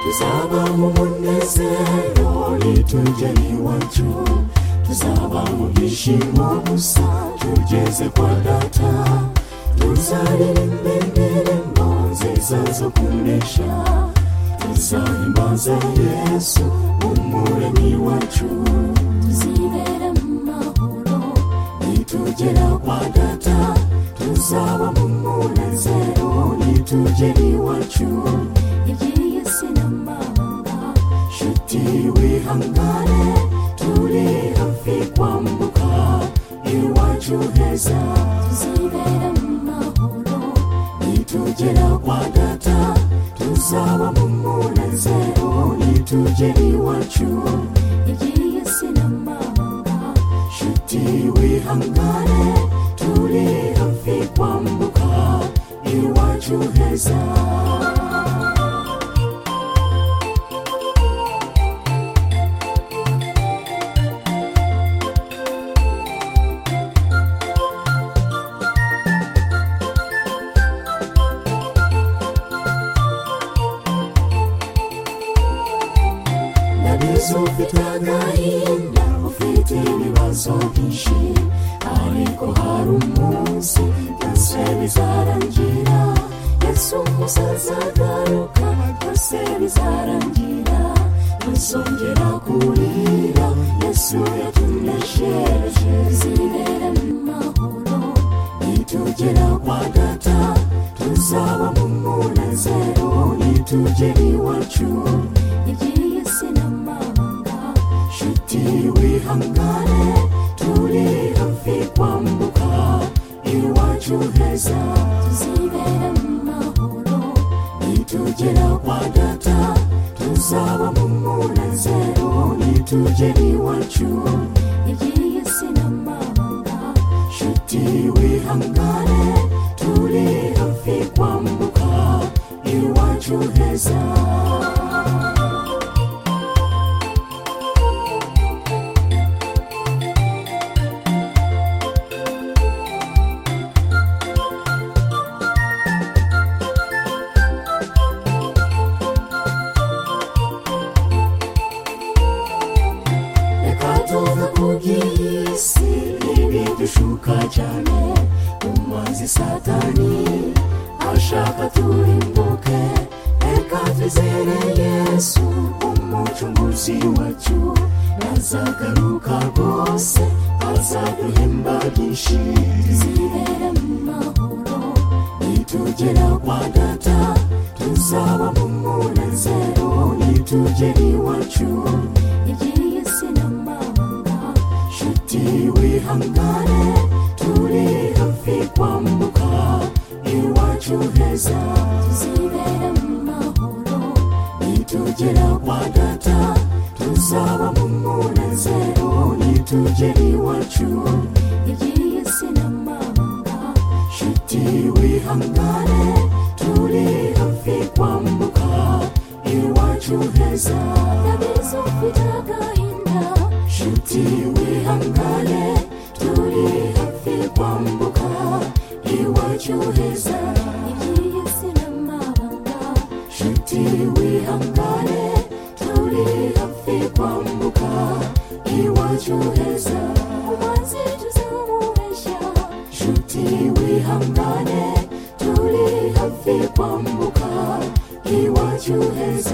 tuzaba mu munezero nitugeriwe cyo tuzaba mu byishimo gusa tugeze kwa data tuzaririmbe indirimbo nziza zo kunesha tuzahimbaza yesu umuremyi wacu tuzibera mu mahoro nitugera kwa data tuzaba mu munezero nitugera iwacu iby'iy'isi n'amahanga nshuti wihangane turi hafi kwambuka iwacu heza tuzibera mu mahoro nitugera kwa data tuzaba mu munezero nitugera iwacu iby'iy'isi n'amahanga nshuti wihangane turi hafi kwambuka iwacu heza nabizo ufite agahinda ufite ibibazo byinshi ariko hari umunsi byose bizarangira yesu umusaza agaruka byose bizarangira ntuzongera kurira yesu yatunesheje zibera mu mahoro nitugera kwa data tuzaba mu munezero nitugera iwacu iby'iy'isi n'amahanga nshuti wihangane turi hafi kwambuka iwacu heza tuzibera mu mahoro nitugera kwa data tuzaba mu munezero nitugera iwacu iby'iy'isi n'amahanga nshuti wihangane turi hafi kwambuka iwacu heza reka tuve ku by'isi ntibidushuka cyane umazi satani ashaka turimbuke reka twizere yesu umucunguzi wacu azagaruka rwose azaduhemba byinshi zibera mu mahoro nitugera kwa data tuzaba mu munezero nitugera iwacu iby'iy'isi n'amahanga nshuti wihangane turi hafi kwambuka iwacu heza tuzibera mu mahoro nitugera kwa data tuzaba mu munezero nitugera iwacu iby'iy'isi n'amahanga nshuti wihangane turi hafi kwambuka iwacu heza ndabizi ufite agahinda nshuti wihangane turi hafi kwambuka iwacu heza iby'iy'isi n'amahanga nshuti wihangane turi hafi kwambuka iwacu heza umaze tuzamuhesha nshuti wihangane turi hafi kwambuka iwacu heza